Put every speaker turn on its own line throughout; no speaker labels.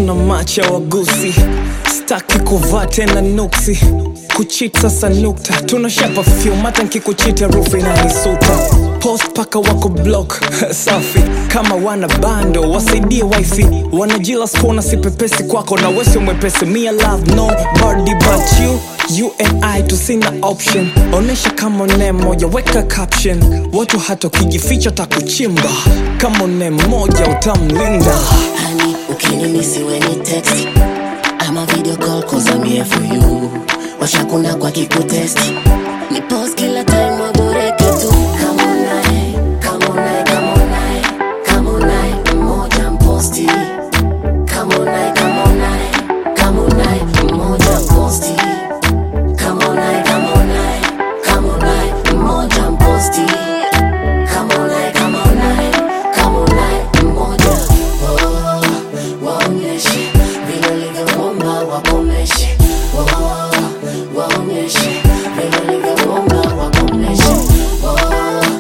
tuna macha wagusi staki kuvaa tena nuksi kuchit sasa nukta tunashapa fyum hata nkikuchita rufu inanisuta post paka wako block safi kama wana bando wasaidie wifi wanajila spona sipepesi kwako na wesio mwepesi mia love no body but you you and I tusina option onesha kama ne moja weka caption watu hata ukijificha takuchimba kama ne moja utamlinda
Honey, ukinimisi weni text ama video call cause I'm here for you washakuna kwa kikutesti ni post kila time waboreke tu Come on nae, come on nae, come on nae, come on nae, mmoja mposti Come on nae, come on nae, come on nae, mmoja mposti Come on nae, come on nae, come on nae, mmoja mposti Come on nae, come on nae, come on nae, mmoja Oh, waonyeshe vile ulivyoomba wakomeshe Oh, waonyeshe vile ulivyoomba wakomeshe Oh,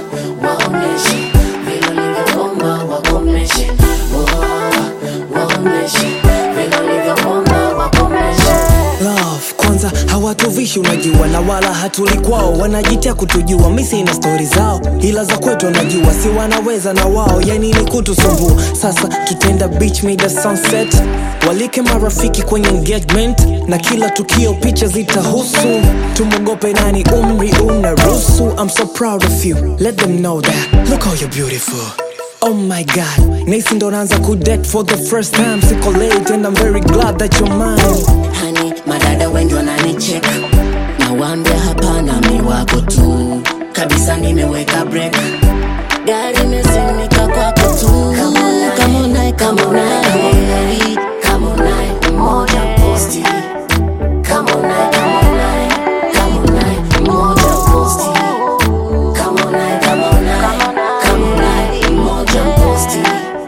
waonyeshe vile ulivyoomba wakomeshe Oh, waonyeshe vile ulivyoomba wakomeshe
love kwanza hawatuvishi unajua na wala hatuli kwao wanajitia kutujua misi na stori zao ila za kwetu wanajua si wanaweza na wao yani ni kutusumbua sasa tutenda beach mida sunset walike marafiki kwenye engagement na kila tukio picha zitahusu tumwogope nani umri unaruhusu i'm so proud of you let them know that look how you're beautiful Oh my god, nisi ndo naanza kudate for the first time Siko late and I'm very glad that you're mine
hani madada wengi wananicheka na waambia hapana mi wako tu kabisa nimeweka break gari imesimika kwako tu kamonae kamonae kamonae mmoja posti kamonae kamonae kamonae mmoja posti kamonae kamonae kamonae mmoja posti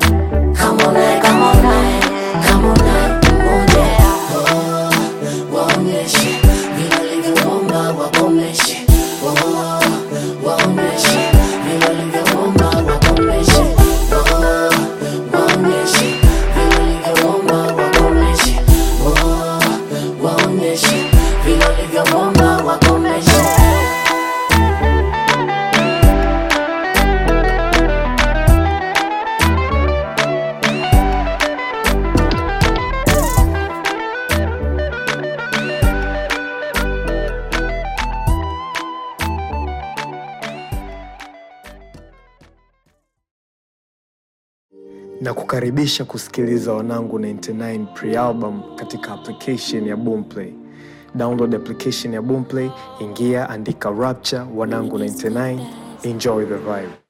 kamonae kamonae kamonae mmoja Oh, waonyeshe vile ulivyoomba wakomeshe Oh, waonyeshe vile ulivyoomba wakomeshe Oh, waonyeshe vile ulivyoomba wakomeshe Oh, waonyeshe vile ulivyoomba wakomeshe
na kukaribisha kusikiliza wanangu 99 pre-album katika application ya boomplay download application ya boomplay ingia andika rapture wanangu 99 enjoy the vibe